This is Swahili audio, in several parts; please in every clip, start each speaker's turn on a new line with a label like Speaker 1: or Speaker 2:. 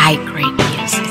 Speaker 1: high grade music.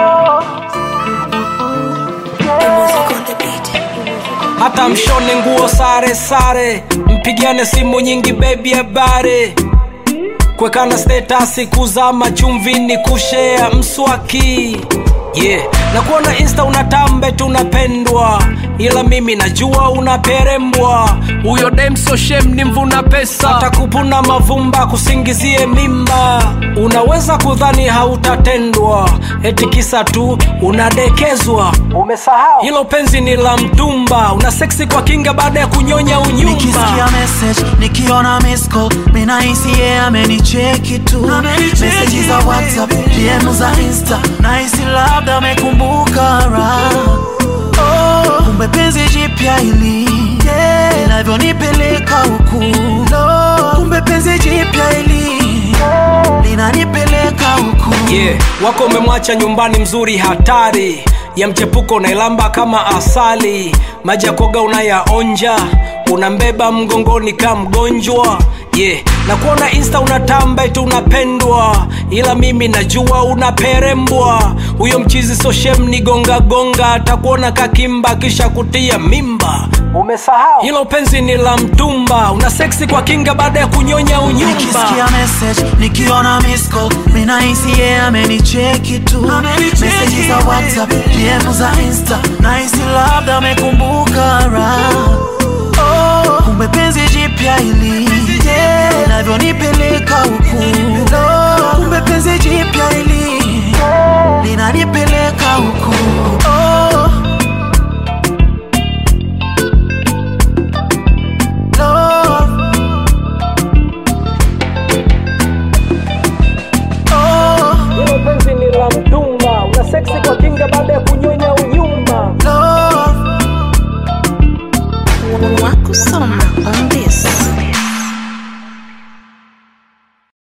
Speaker 2: hata mshone nguo sare sare mpigiane simu nyingi bebi habari kwekana statasi kuzama chumvini kushea mswaki yeah na kuona insta unatambe tunapendwa ila mimi najua unaperembwa huyo demso shem ni mvuna pesa atakupuna mavumba kusingizie mimba unaweza kudhani hautatendwa eti kisa tu unadekezwa umesahau hilo penzi ni la mtumba una seksi kwa kinga baada ya kunyonya unyumba
Speaker 3: nikisikia message nikiona miss call minahisi ye amenicheki tu meseji za whatsapp dm za insta nahisi labda amekumbuka ra oh, kumbe penzi jipya hili yeah, linavyonipeleka huku no, kumbe penzi jipya hili linanipeleka huku
Speaker 2: yeah. wako umemwacha nyumbani mzuri hatari ya mchepuko unailamba kama asali maji ya koga unayaonja unambeba mgongoni ka mgonjwa yeah. na kuona insta unatamba eti unapendwa ila mimi najua unaperembwa huyo mchizi soshem ni gonga gonga atakuona kakimba kisha kutia mimba umesahau hilo penzi ni la mtumba una seksi kwa kinga baada ya kunyonya unyumba
Speaker 3: nikisikia message nikiona miss call minahisi ye amenicheki tu meseji za whatsapp dm za insta nahisi labda amekumbuka ra oh, kumbe penzi jipya hili yeah, linavyonipeleka huku no, kumbe penzi jipya hili linanipeleka huku oh. Love. Oh,
Speaker 2: hilo penzi ni la mtumba una seksi kwa kinga baada ya kunyonya unyumba
Speaker 3: love.
Speaker 1: Wakusoma on